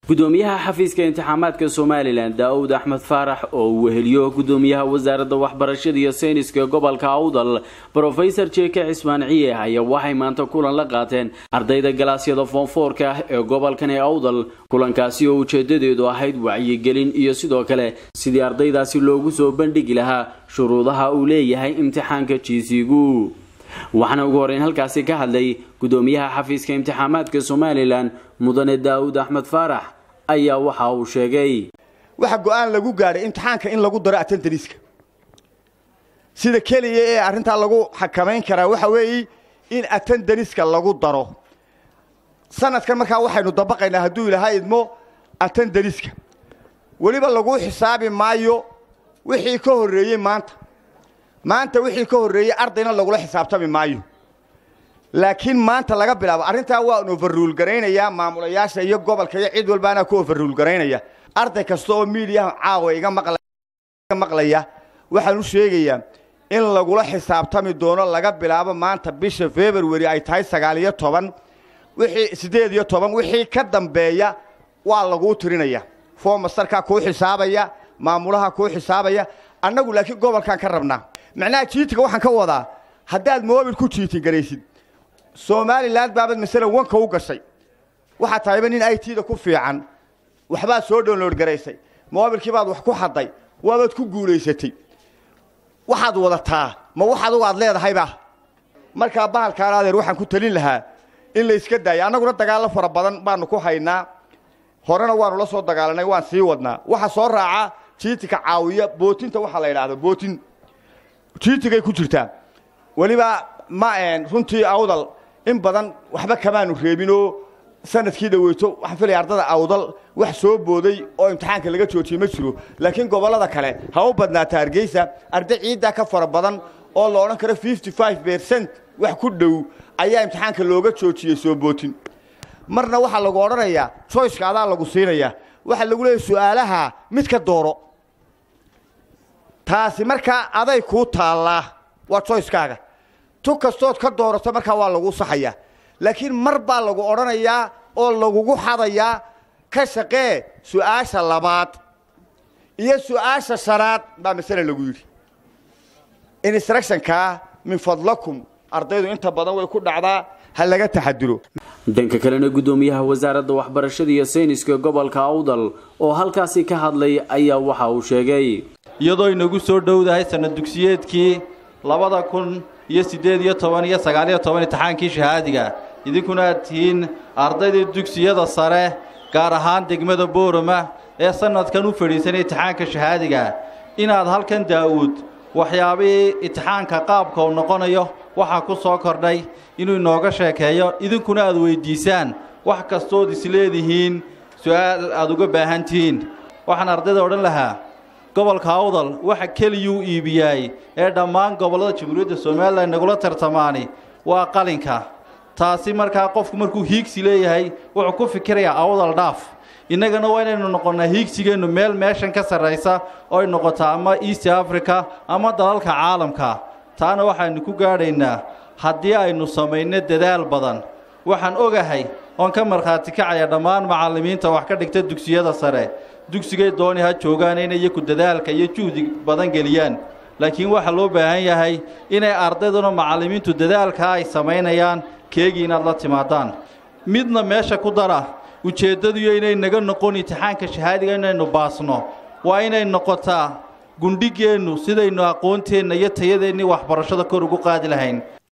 gudoomiyaha xafiiska imtixaamaadka somalilan daa'uud axmed faarax oo uu weheliyo gudoomiyaha wasaaradda waxbarashada iyo sayniska gobolka awdal brofesor jeke cismaan ciye ayaa waxay maanta kulan la qaateen ardayda galaasyada foonfoorka ah ee gobolkani awdal kulankaasi oo ujeedadeedu ahayd wacyigelin iyo sidoo kale sidii ardaydaasi loogu soo bandhigi lahaa shuruudaha uu leeyahay imtixaanka jiisigu waxaana ugu horeyn halkaasi ka hadlay gudoomiyaha xafiiska imtixaamaadka somalilan mudane daa'uud axmed faarax ayaa waxa uu sheegay waxa go'aan lagu gaadhay imtixaanka in lagu daro atentaniska sida keliya ee arrintaa lagu xakamayn karaa waxa weeye in atentaniska lagu daro sanadkan markaa waxaynu dabaqaynaa hadduu ilaha idmo atentaniska weliba lagu xisaabi maayo wixii ka horreeyey maanta maanta wixii ka horreeyey ardayna lagula xisaabtami maayo laakiin maanta laga bilaabo arrintaa waan overruul garaynayaa maamulayaasha iyo gobolka iyo cid walbaana ku overruul garaynaya arday kasta oo miidiyaha caawa iga maqlaya waxaan u sheegayaa in lagula xisaabtami doono laga bilaabo maanta bisha february ay tahay sagaal iyo toban wixii siddeed iyo toban wixii ka dambeeya waa laguu tirinaya foomastarkaa kuu xisaabaya maamulaha kuu xisaabaya annagu laakiin gobolkaan ka rabnaa macnaha jiitiga waxaan ka wadaa haddaad moobil ku jiitin garaysid somalilan baabad masalan wanka u gashay waxaad tahayba nin i t-da ku fiican waxbaad soo download garaysay moobilkii baad wax ku xadday waabaad ku guulaysatay waxaad wadataa ma wax adugu aad leedahayba markaa bahalkaan adeer waxaan ku talin lahaa in la iska daaya annaguna dagaallo fara badan baanu ku haynaa horena waanu la soo dagaalanay waan sii wadnaa waxa soo raaca jiitika caawiya bootinta waxaa la yidhaahdo bootin jiitigay ku jirtaa weliba ma runtii awdal in badan waxba kamaanu reebinoo sanadkii dhaweyto waxaan filaya ardada awdal wax soo booday oo imtixaanka laga joojiyey ma jiro laakiin gobollada kale ha u badnaata hargeysa arday ciiddaa ka fara badan oo la odhan karo fifty five bercent wax ku dhow ayaa imtixaanka looga joojiyey soo bootin marna waxaa lagu odhanayaa joyceka adaa lagu siinayaa waxaa lagu leeyahy su'aalaha mid ka dooro taasi markaa aday kuu taallaa waa joyckaaga tu kastood ka doorato markaa waa lagu saxayaa laakiin mar baa lagu odhanayaa oo lagugu xadayaa ka shaqee su'aasha labaad iyo su'aasha shanaad baa masale lagu yidhi instructionkaa min fadlakum ardaydu inta badan way ku dhacdaa ha laga taxadiro dhanka kalena gudoomiyaha wasaaradda waxbarashada iyo sayniska gobolka awdal oo halkaasi ka hadlay ayaa waxa uu sheegay iyadoo inagu soo dhowdahay sanad dugsiyeedkii labada kun iyo siddeed iyo toban iyo sagaaliyo toban imtixaankii shahaadiga idinkuna aad tihiin ardaydii dugsiyada sare gaar ahaan degmada boorama ee sannadkan u fadhiisanay imtixaanka shahaadiga inaad halkan daa'uud waxyaabihii imtixaanka qaabka uu noqonayo waxaa ku soo kordhay inuu inooga sheekeeyo idinkuna aad weyddiisaan wax kastood isleedihiin su'aal aad uga baahan tihiin waxaan ardayda odhan lahaa gobolka awdal waxa keliyuu iibiyaay ee dhammaan gobollada jamhuuriyadda somalilan nagula tartamaani waa qalinka taasi markaa qofku markuu hiigsi leeyahay wuxuu ku fikirayaa awdal dhaaf innagana waa inaynu noqonnaa hiigsigeennu meel meeshan ka sarraysa oo ay noqotaa ama east africa ama dalalka caalamka taana waxaynu ku gaadhaynaa haddii aynu samayno dadaal badan waxaan ogahay oon ka markhaati kacaya dhammaan macallimiinta wax ka dhigta dugsiyada sare dugsigay dooni ha joogaan inay iyaku dadaalka iyo juhdi badan geliyaan laakiin waxaa loo baahan yahay inay ardayduna macallimiintu dadaalkaa ay samaynayaan keegii inaad la timaadaan midna meesha ku dara ujeeddadiyo inay naga noqon imtixaanka shahaadiga inaynu baasno waa inay noqotaa gundhigeennu sidaynu aqoonteenna iyo tayadeennii waxbarashada kor ugu qaadi lahayn